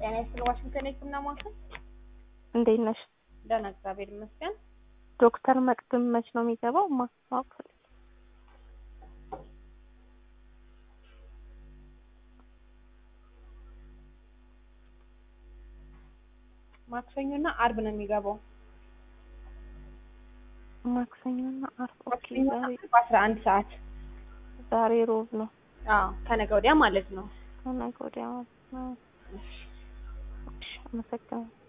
ጤና ይስጥልኝ። ዋሽንግተን የህክምና ማዕከል እንዴት ነሽ? ደህና እግዚአብሔር ይመስገን። ዶክተር መቅድም መች ነው የሚገባው? ማ- ማወቅ ፈልጌ። ማክሰኞና አርብ ነው የሚገባው። ማክሰኞና ዓርብ። ኦኬ ማክሰኞና ዛሬ አርብ አስራ አንድ ሰዓት ዛሬ ሮብ ነው። አዎ ከነገ ወዲያ ማለት ነው። ከነገ ወዲያ ማለት ነው። እሺ፣ አመሰግናለሁ።